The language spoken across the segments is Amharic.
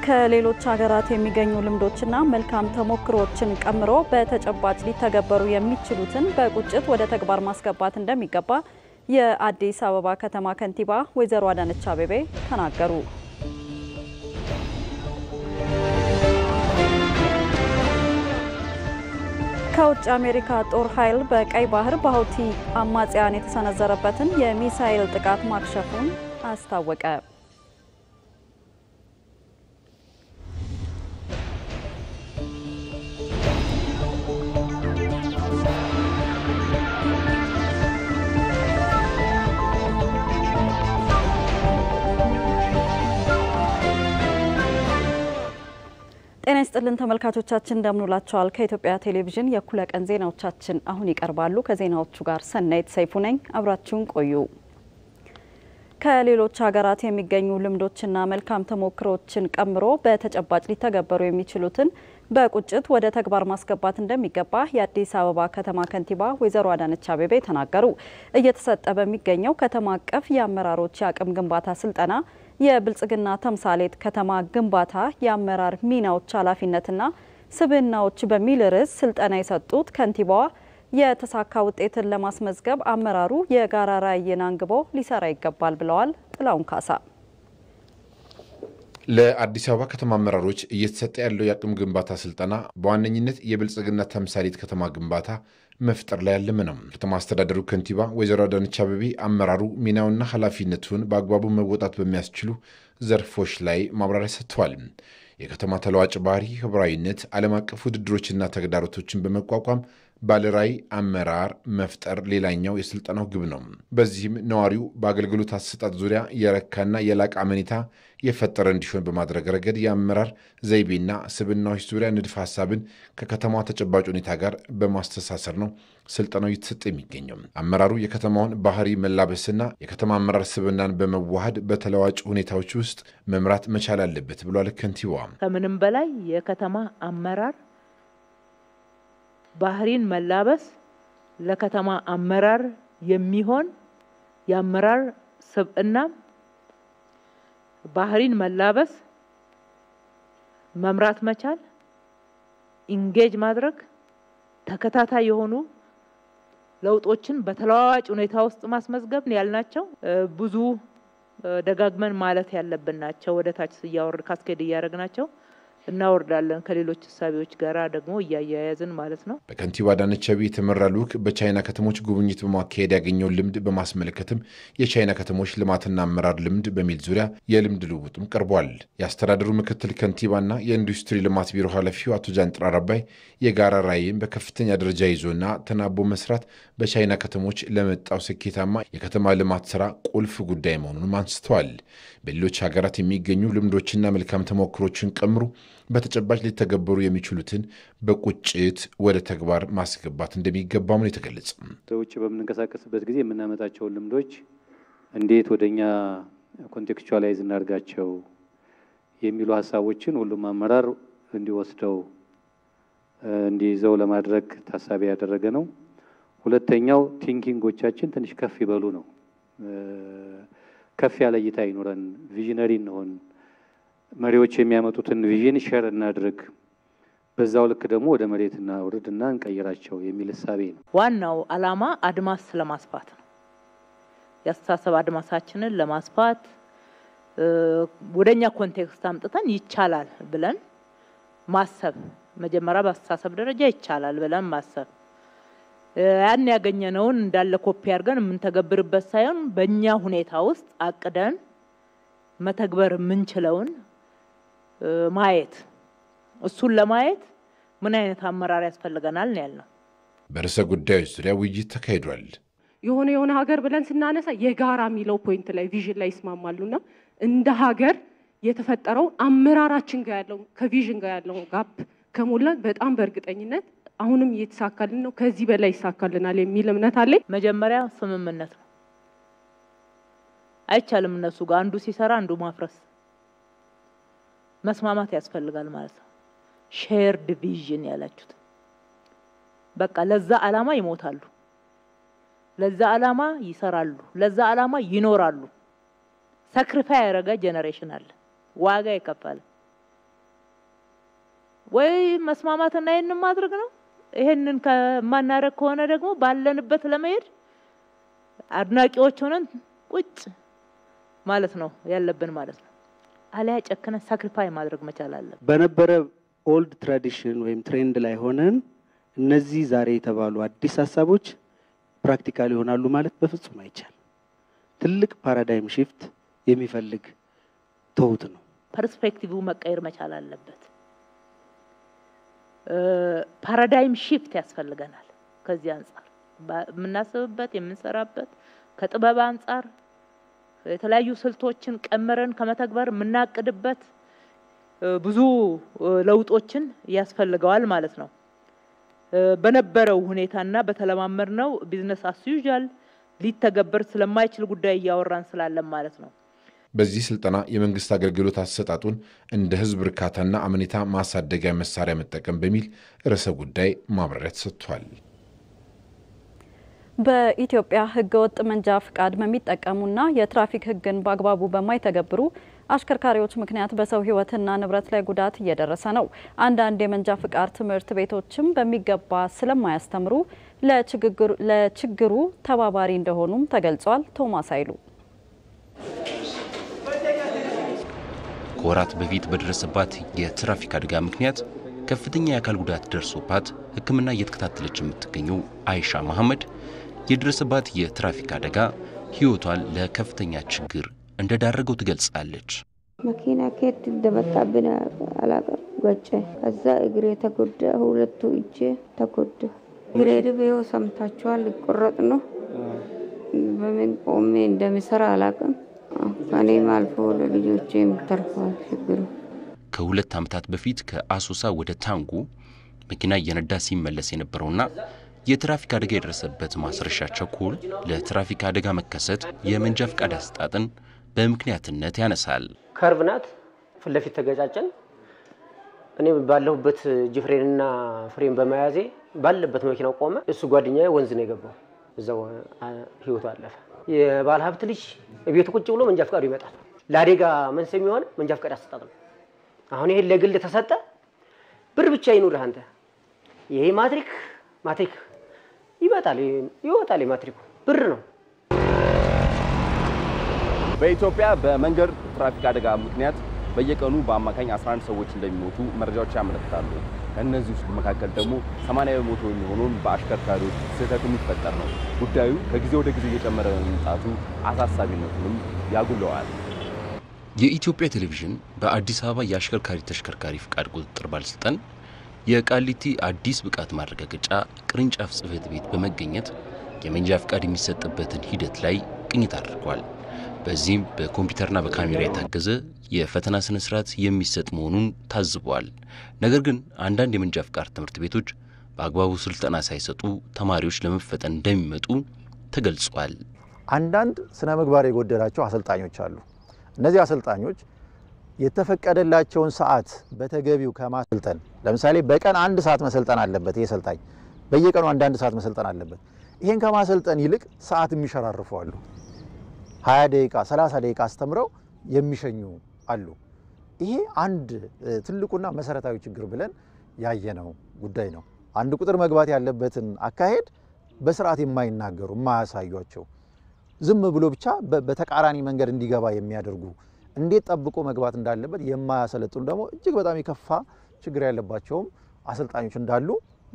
ከሌሎች ሀገራት የሚገኙ ልምዶችና መልካም ተሞክሮዎችን ቀምሮ በተጨባጭ ሊተገበሩ የሚችሉትን በቁጭት ወደ ተግባር ማስገባት እንደሚገባ የአዲስ አበባ ከተማ ከንቲባ ወይዘሮ አዳነች አቤቤ ተናገሩ። ከውጭ አሜሪካ ጦር ኃይል በቀይ ባህር በሁቲ አማጽያን የተሰነዘረበትን የሚሳኤል ጥቃት ማክሸፉን አስታወቀ። ጤና ይስጥልን ተመልካቾቻችን እንደምንውላችኋል። ከኢትዮጵያ ቴሌቪዥን የእኩለ ቀን ዜናዎቻችን አሁን ይቀርባሉ። ከዜናዎቹ ጋር ሰናይት ሰይፉ ነኝ። አብራችሁን ቆዩ። ከሌሎች ሀገራት የሚገኙ ልምዶችና መልካም ተሞክሮዎችን ቀምሮ በተጨባጭ ሊተገበሩ የሚችሉትን በቁጭት ወደ ተግባር ማስገባት እንደሚገባ የአዲስ አበባ ከተማ ከንቲባ ወይዘሮ አዳነች አቤቤ ተናገሩ። እየተሰጠ በሚገኘው ከተማ አቀፍ የአመራሮች የአቅም ግንባታ ስልጠና የብልጽግና ተምሳሌት ከተማ ግንባታ የአመራር ሚናዎች ኃላፊነትና ስብዕናዎች በሚል ርዕስ ስልጠና የሰጡት ከንቲባዋ የተሳካ ውጤትን ለማስመዝገብ አመራሩ የጋራ ራዕይን አንግቦ ሊሰራ ይገባል ብለዋል። ጥላውን ካሳ ለአዲስ አበባ ከተማ አመራሮች እየተሰጠ ያለው የአቅም ግንባታ ስልጠና በዋነኝነት የብልጽግና ተምሳሌት ከተማ ግንባታ መፍጠር ላይ ያለመ ነው። ከተማ አስተዳደሩ ከንቲባ ወይዘሮ አዳነች አቤቤ አመራሩ ሚናውና ኃላፊነቱን በአግባቡ መወጣት በሚያስችሉ ዘርፎች ላይ ማብራሪያ ሰጥተዋል። የከተማ ተለዋጭ ባህሪ፣ ህብራዊነት፣ ዓለም አቀፍ ውድድሮችና ተግዳሮቶችን በመቋቋም ባለራዕይ አመራር መፍጠር ሌላኛው የስልጠናው ግብ ነው። በዚህም ነዋሪው በአገልግሎት አሰጣጥ ዙሪያ የረካና የላቀ አመኔታ የፈጠረ እንዲሆን በማድረግ ረገድ የአመራር ዘይቤና ስብዕናዎች ዙሪያ ንድፈ ሀሳብን ከከተማዋ ተጨባጭ ሁኔታ ጋር በማስተሳሰር ነው ስልጠናው እየተሰጠ የሚገኘው። አመራሩ የከተማውን ባህሪ መላበስና የከተማ አመራር ስብዕናን በመዋሃድ በተለዋጭ ሁኔታዎች ውስጥ መምራት መቻል አለበት ብሏል ከንቲባዋ። ከምንም በላይ የከተማ አመራር ባህሪን መላበስ ለከተማ አመራር የሚሆን የአመራር ስብዕና ባህሪን መላበስ መምራት መቻል ኢንጌጅ ማድረግ ተከታታይ የሆኑ ለውጦችን በተለዋዋጭ ሁኔታ ውስጥ ማስመዝገብ ያልናቸው ብዙ ደጋግመን ማለት ያለብን ናቸው። ወደ ታች እያወርድ ካስኬድ እያደረግናቸው እናወርዳለን ከሌሎች እሳቤዎች ጋር ደግሞ እያያያዝን ማለት ነው። በከንቲባ አዳነች አቤቤ የተመራ ልዑክ በቻይና ከተሞች ጉብኝት በማካሄድ ያገኘውን ልምድ በማስመለከትም የቻይና ከተሞች ልማትና አመራር ልምድ በሚል ዙሪያ የልምድ ልውውጥም ቀርቧል። የአስተዳደሩ ምክትል ከንቲባና የኢንዱስትሪ ልማት ቢሮ ኃላፊው አቶ ጃንጥራር አባይ የጋራ ራዕይን በከፍተኛ ደረጃ ይዞና ተናቦ መስራት በቻይና ከተሞች ለመጣው ስኬታማ የከተማ ልማት ስራ ቁልፍ ጉዳይ መሆኑንም አንስተዋል። በሌሎች ሀገራት የሚገኙ ልምዶችና መልካም ተሞክሮችን ቀምሩ በተጨባጭ ሊተገበሩ የሚችሉትን በቁጭት ወደ ተግባር ማስገባት እንደሚገባም ነው የተገለጸ። ውጭ በምንንቀሳቀስበት ጊዜ የምናመጣቸውን ልምዶች እንዴት ወደ እኛ ኮንቴክስቹዋላይዝ እናድርጋቸው የሚሉ ሀሳቦችን ሁሉም አመራር እንዲወስደው እንዲይዘው ለማድረግ ታሳቢ ያደረገ ነው። ሁለተኛው ቲንኪንጎቻችን ትንሽ ከፍ ይበሉ ነው። ከፍ ያለ እይታ ይኑረን፣ ቪዥነሪ እንሆን መሪዎች የሚያመጡትን ቪዥን ሸር እናድርግ፣ በዛው ልክ ደግሞ ወደ መሬት እናውርድና እንቀይራቸው የሚል እሳቤ ነው። ዋናው ዓላማ አድማስ ለማስፋት ነው። የአስተሳሰብ አድማሳችንን ለማስፋት ወደኛ ኮንቴክስት አምጥተን ይቻላል ብለን ማሰብ፣ መጀመሪያ በአስተሳሰብ ደረጃ ይቻላል ብለን ማሰብ ያን ያገኘነውን እንዳለ ኮፒ አድርገን የምንተገብርበት ሳይሆን በእኛ ሁኔታ ውስጥ አቅደን መተግበር የምንችለውን ማየት እሱን ለማየት ምን አይነት አመራር ያስፈልገናል ነው ያልነው። በርዕሰ ጉዳዮች ዙሪያ ውይይት ተካሂዷል። የሆነ የሆነ ሀገር ብለን ስናነሳ የጋራ የሚለው ፖይንት ላይ ቪዥን ላይ ይስማማሉና እንደ ሀገር የተፈጠረው አመራራችን ጋር ያለው ከቪዥን ጋር ያለው ጋፕ ከሞላን በጣም በእርግጠኝነት አሁንም እየተሳካልን ነው፣ ከዚህ በላይ ይሳካልናል የሚል እምነት አለኝ። መጀመሪያ ስምምነት ነው። አይቻልም እነሱ ጋር አንዱ ሲሰራ አንዱ ማፍረስ፣ መስማማት ያስፈልጋል ማለት ነው። ሼርድ ቪዥን ያላችሁት በቃ ለዛ ዓላማ ይሞታሉ፣ ለዛ ዓላማ ይሰራሉ፣ ለዛ ዓላማ ይኖራሉ። ሰክሪፋይ ያደረገ ጄኔሬሽን አለ፣ ዋጋ የከፈለ ወይ መስማማትና ይህንን ማድረግ ነው። ይሄንን ከማናደርግ ከሆነ ደግሞ ባለንበት ለመሄድ አድናቂዎች ሆነን ቁጭ ማለት ነው ያለብን ማለት ነው። አሊያ ጨክነን ሳክሪፋይ ማድረግ መቻል አለብን። በነበረ ኦልድ ትራዲሽን ወይም ትሬንድ ላይ ሆነን እነዚህ ዛሬ የተባሉ አዲስ ሀሳቦች ፕራክቲካል ይሆናሉ ማለት በፍጹም አይቻልም። ትልቅ ፓራዳይም ሺፍት የሚፈልግ ተውት ነው። ፐርስፔክቲቭ መቀየር መቻል አለበት። ፓራዳይም ሺፍት ያስፈልገናል። ከዚህ አንጻር የምናስብበት የምንሰራበት ከጥበብ አንጻር የተለያዩ ስልቶችን ቀምረን ከመተግበር የምናቅድበት ብዙ ለውጦችን ያስፈልገዋል ማለት ነው። በነበረው ሁኔታና በተለማመድነው ቢዝነስ አስ ዩዥዋል ሊተገበር ስለማይችል ጉዳይ እያወራን ስላለን ማለት ነው። በዚህ ስልጠና የመንግስት አገልግሎት አሰጣጡን እንደ ህዝብ እርካታና አመኔታ ማሳደጊያ መሳሪያ መጠቀም በሚል ርዕሰ ጉዳይ ማብራሪያ ተሰጥቷል። በኢትዮጵያ ህገወጥ መንጃ ፍቃድ በሚጠቀሙና የትራፊክ ህግን በአግባቡ በማይተገብሩ አሽከርካሪዎች ምክንያት በሰው ህይወትና ንብረት ላይ ጉዳት እየደረሰ ነው። አንዳንድ የመንጃ ፍቃድ ትምህርት ቤቶችም በሚገባ ስለማያስተምሩ ለችግሩ ተባባሪ እንደሆኑም ተገልጿል። ቶማስ አይሉ ከወራት በፊት በደረሰባት የትራፊክ አደጋ ምክንያት ከፍተኛ የአካል ጉዳት ደርሶባት ሕክምና እየተከታተለች የምትገኘው አይሻ መሐመድ የደረሰባት የትራፊክ አደጋ ህይወቷን ለከፍተኛ ችግር እንደዳረገው ትገልጻለች። መኪና ከየት እንደመጣብን አላውቅም። ጎጨ። ከዛ እግሬ ተጎዳ፣ ሁለቱ እጄ ተጎዳ። እግሬ ድቤው ሰምታችኋል፣ ሊቆረጥ ነው። በምን ቆሜ እንደሚሰራ አላውቅም። ከኔም አልፎ ለልጆቼ የምተርፈዋል ችግሩ። ከሁለት ዓመታት በፊት ከአሶሳ ወደ ታንጉ መኪና እየነዳ ሲመለስ የነበረውና የትራፊክ አደጋ የደረሰበት ማስረሻ ቸኮል ለትራፊክ አደጋ መከሰት የመንጃ ፍቃድ አሰጣጥን በምክንያትነት ያነሳል። ከርብ ናት፣ ፊት ለፊት ተገጫጨን። እኔ ባለሁበት ጅፍሬንና ፍሬን በመያዜ ባለበት መኪናው ቆመ። እሱ ጓደኛዬ ወንዝ ነው የገባው፣ እዛው ህይወቱ አለፈ። የባለ ሀብት ልጅ ቤቱ ቁጭ ብሎ መንጃ ፍቃዱ ይመጣል። ለአደጋ መንስኤ የሚሆን መንጃ ፍቃድ አሰጣጥ ነው። አሁን ይሄን ለግል ተሰጠ፣ ብር ብቻ ይኑርህ አንተ። ይሄ ማትሪክ ማትሪክ ይመጣል ይወጣል። የማትሪኩ ብር ነው። በኢትዮጵያ በመንገድ ትራፊክ አደጋ ምክንያት በየቀኑ በአማካኝ 11 ሰዎች እንደሚሞቱ መረጃዎች ያመለክታሉ። ከእነዚህ ውስጥ መካከል ደግሞ 80 በመቶ የሚሆኑን በአሽከርካሪዎች ስህተት የሚፈጠር ነው። ጉዳዩ ከጊዜ ወደ ጊዜ እየጨመረ በመምጣቱ አሳሳቢነቱንም ያጉለዋል። የኢትዮጵያ ቴሌቪዥን በአዲስ አበባ የአሽከርካሪ ተሽከርካሪ ፍቃድ ቁጥጥር ባለስልጣን የቃሊቲ አዲስ ብቃት ማረጋገጫ ቅርንጫፍ ጽሕፈት ቤት በመገኘት የመንጃ ፍቃድ የሚሰጥበትን ሂደት ላይ ቅኝት አድርጓል። በዚህም በኮምፒውተርና በካሜራ የታገዘ የፈተና ስነ ስርዓት የሚሰጥ መሆኑን ታዝበዋል። ነገር ግን አንዳንድ የመንጃ ፍቃድ ትምህርት ቤቶች በአግባቡ ስልጠና ሳይሰጡ ተማሪዎች ለመፈተን እንደሚመጡ ተገልጿል። አንዳንድ ስነ ምግባር የጎደላቸው አሰልጣኞች አሉ። እነዚህ አሰልጣኞች የተፈቀደላቸውን ሰዓት በተገቢው ከማሰልጠን ለምሳሌ በቀን አንድ ሰዓት መሰልጠን አለበት። ይህ ሰልጣኝ በየቀኑ አንዳንድ ሰዓት መሰልጠን አለበት። ይህን ከማሰልጠን ይልቅ ሰዓት የሚሸራርፉ አሉ። 20 ደቂቃ 30 ደቂቃ አስተምረው የሚሸኙ አሉ። ይሄ አንድ ትልቁና መሰረታዊ ችግር ብለን ያየነው ጉዳይ ነው። አንድ ቁጥር መግባት ያለበትን አካሄድ በስርዓት የማይናገሩ የማያሳዩቸው፣ ዝም ብሎ ብቻ በተቃራኒ መንገድ እንዲገባ የሚያደርጉ እንዴት ጠብቆ መግባት እንዳለበት የማያሰለጥኑ ደግሞ እጅግ በጣም የከፋ ችግር ያለባቸውም አሰልጣኞች እንዳሉ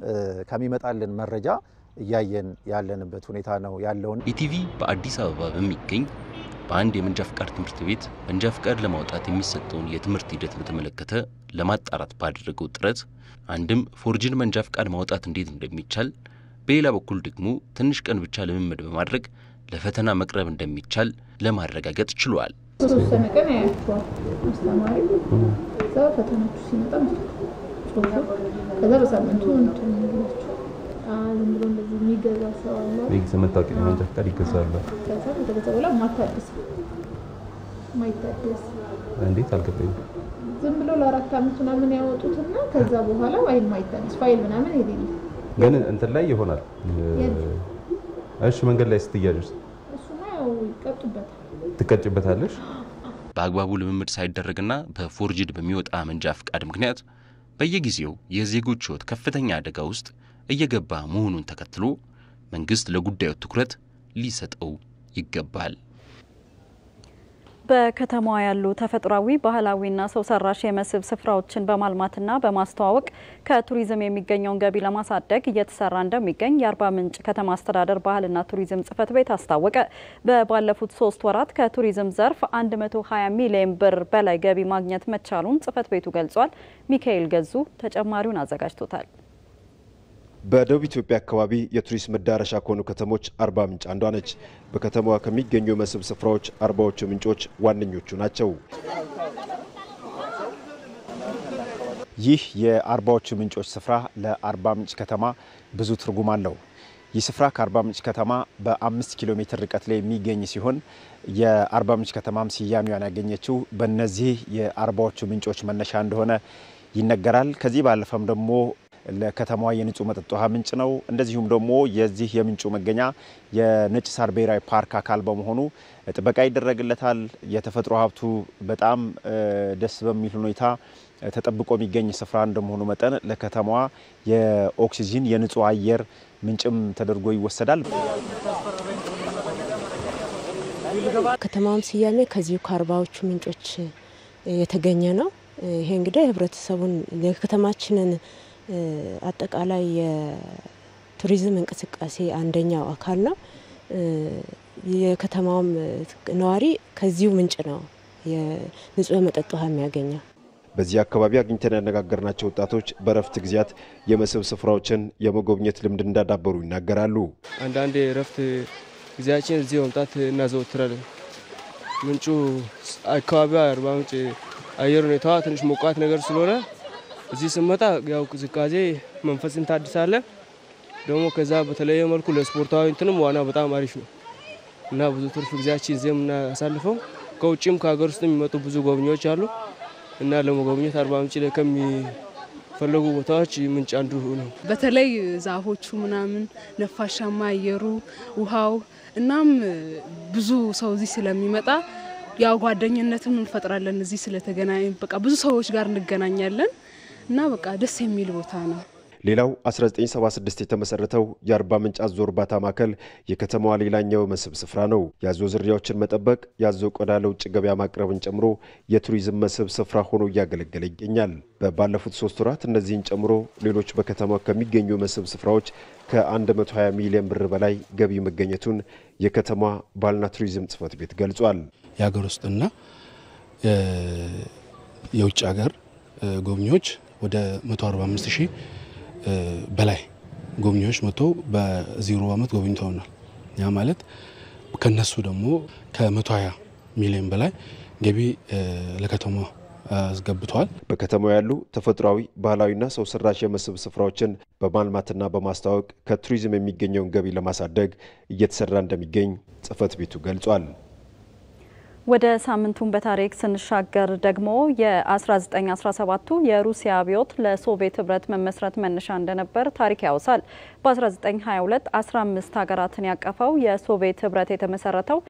ከሚመጣልን መረጃ እያየን ያለንበት ሁኔታ ነው ያለውን። ኢቲቪ በአዲስ አበባ በሚገኝ በአንድ የመንጃ ፍቃድ ትምህርት ቤት መንጃ ፍቃድ ለማውጣት የሚሰጠውን የትምህርት ሂደት በተመለከተ ለማጣራት ባደረገው ጥረት አንድም ፎርጅን መንጃ ፍቃድ ማውጣት እንዴት እንደሚቻል፣ በሌላ በኩል ደግሞ ትንሽ ቀን ብቻ ልምምድ በማድረግ ለፈተና መቅረብ እንደሚቻል ለማረጋገጥ ችሏል። የተወሰነ ቀን ያያቸዋል አስተማሪ። ከዛ ፈተናችሁ ሲመጣ ጽሁፍ ከዛ በሳምንቱ እንትን ይላቸው ዝም ብሎ እንደዚህ የሚገዛ ሰው አለ። የጊዜ መታወቂያ መንጃ ፍቃድ ይገዛሉ። ከዛ ከተገዛ በኋላ ማታደስ ማይታደስ እንዴት አልገባኝም። ዝም ብሎ ለአራት አመት ምናምን ያወጡትና ከዛ በኋላ ወይም ማይታደስ ፋይል ምናምን የሌለ ግን እንትን ላይ ይሆናል። እሺ መንገድ ላይ ስትያዥ እሱማ ያው ይቀጡበታል። ትቀጭበታለሽ። በአግባቡ ልምምድ ሳይደረግና በፎርጅድ በሚወጣ መንጃ ፍቃድ ምክንያት በየጊዜው የዜጎች ሕይወት ከፍተኛ አደጋ ውስጥ እየገባ መሆኑን ተከትሎ መንግስት ለጉዳዩ ትኩረት ሊሰጠው ይገባል። በከተማዋ ያሉ ተፈጥሯዊ ባህላዊና ሰው ሰራሽ የመስህብ ስፍራዎችን በማልማትና በማስተዋወቅ ከቱሪዝም የሚገኘውን ገቢ ለማሳደግ እየተሰራ እንደሚገኝ የአርባ ምንጭ ከተማ አስተዳደር ባህልና ቱሪዝም ጽሕፈት ቤት አስታወቀ። በባለፉት ሶስት ወራት ከቱሪዝም ዘርፍ 120 ሚሊዮን ብር በላይ ገቢ ማግኘት መቻሉን ጽሕፈት ቤቱ ገልጿል። ሚካኤል ገዙ ተጨማሪውን አዘጋጅቶታል። በደቡብ ኢትዮጵያ አካባቢ የቱሪስት መዳረሻ ከሆኑ ከተሞች አርባ ምንጭ አንዷ ነች። በከተማዋ ከሚገኙ የመስህብ ስፍራዎች አርባዎቹ ምንጮች ዋነኞቹ ናቸው። ይህ የአርባዎቹ ምንጮች ስፍራ ለአርባ ምንጭ ከተማ ብዙ ትርጉም አለው። ይህ ስፍራ ከአርባ ምንጭ ከተማ በአምስት ኪሎ ሜትር ርቀት ላይ የሚገኝ ሲሆን የአርባ ምንጭ ከተማም ስያሜዋን ያገኘችው በእነዚህ የአርባዎቹ ምንጮች መነሻ እንደሆነ ይነገራል። ከዚህ ባለፈም ደግሞ ለከተማዋ የንጹህ መጠጥ ውሃ ምንጭ ነው። እንደዚሁም ደግሞ የዚህ የምንጩ መገኛ የነጭ ሳር ብሔራዊ ፓርክ አካል በመሆኑ ጥበቃ ይደረግለታል። የተፈጥሮ ሀብቱ በጣም ደስ በሚል ሁኔታ ተጠብቆ የሚገኝ ስፍራ እንደመሆኑ መጠን ለከተማዋ የኦክሲጂን የንጹህ አየር ምንጭም ተደርጎ ይወሰዳል። ከተማውም ስያሜ ከዚሁ ከአርባዎቹ ምንጮች የተገኘ ነው። ይሄ እንግዲህ ህብረተሰቡን የከተማችንን አጠቃላይ የቱሪዝም እንቅስቃሴ አንደኛው አካል ነው። የከተማውም ነዋሪ ከዚሁ ምንጭ ነው የንጹህ መጠጥ ውሃ የሚያገኘው። በዚህ አካባቢ አግኝተን ያነጋገርናቸው ወጣቶች በእረፍት ጊዜያት የመስህብ ስፍራዎችን የመጎብኘት ልምድ እንዳዳበሩ ይናገራሉ። አንዳንድ የእረፍት ጊዜያችን እዚህ መምጣት እናዘወትራለን። ምንጩ አካባቢዋ አርባ ምንጭ አየር ሁኔታዋ ትንሽ ሞቃት ነገር ስለሆነ እዚህ ስመጣ ያው ቅዝቃዜ መንፈስን ታድሳለን። ደግሞ ከዛ በተለየ መልኩ ለስፖርታዊ እንትንም ዋና በጣም አሪፍ ነው እና ብዙ ትርፍ ጊዜያችን እዚህ የምናሳልፈው ከውጭም ከሀገር ውስጥ የሚመጡ ብዙ ጎብኚዎች አሉ እና ለመጎብኘት አርባ ምንጭ ላይ ከሚፈለጉ ቦታዎች ምንጭ አንዱ ነው። በተለይ ዛፎቹ ምናምን፣ ነፋሻማ አየሩ፣ ውሃው እናም ብዙ ሰው እዚህ ስለሚመጣ ያው ጓደኝነትም እንፈጥራለን። እዚህ ስለተገናኝ በቃ ብዙ ሰዎች ጋር እንገናኛለን እና በቃ ደስ የሚል ቦታ ነው። ሌላው 1976 የተመሰረተው የአርባ ምንጭ አዞ እርባታ ማዕከል የከተማዋ ሌላኛው መስህብ ስፍራ ነው። የአዞ ዝርያዎችን መጠበቅ፣ የአዞ ቆዳ ለውጭ ገበያ ማቅረብን ጨምሮ የቱሪዝም መስህብ ስፍራ ሆኖ እያገለገለ ይገኛል። ባለፉት ሶስት ወራት እነዚህን ጨምሮ ሌሎች በከተማ ከሚገኙ መስህብ ስፍራዎች ከ120 ሚሊዮን ብር በላይ ገቢ መገኘቱን የከተማ ባህልና ቱሪዝም ጽሕፈት ቤት ገልጿል። የሀገር ውስጥና የውጭ ሀገር ጎብኚዎች ወደ 145 ሺህ በላይ ጎብኚዎች መጥተው በዚህ ሩብ ዓመት ጎብኝተውናል። ያ ማለት ከነሱ ደግሞ ከ120 ሚሊዮን በላይ ገቢ ለከተማ አስገብተዋል። በከተማው ያሉ ተፈጥሯዊ ባህላዊና ሰው ሰራሽ የመስህብ ስፍራዎችን በማልማትና በማስተዋወቅ ከቱሪዝም የሚገኘውን ገቢ ለማሳደግ እየተሰራ እንደሚገኝ ጽሕፈት ቤቱ ገልጿል። ወደ ሳምንቱን በታሪክ ስንሻገር ደግሞ የ1917ቱ የሩሲያ አብዮት ለሶቪየት ህብረት መመስረት መነሻ እንደነበር ታሪክ ያወሳል። በ1922 15 ሀገራትን ያቀፈው የሶቪየት ህብረት የተመሰረተው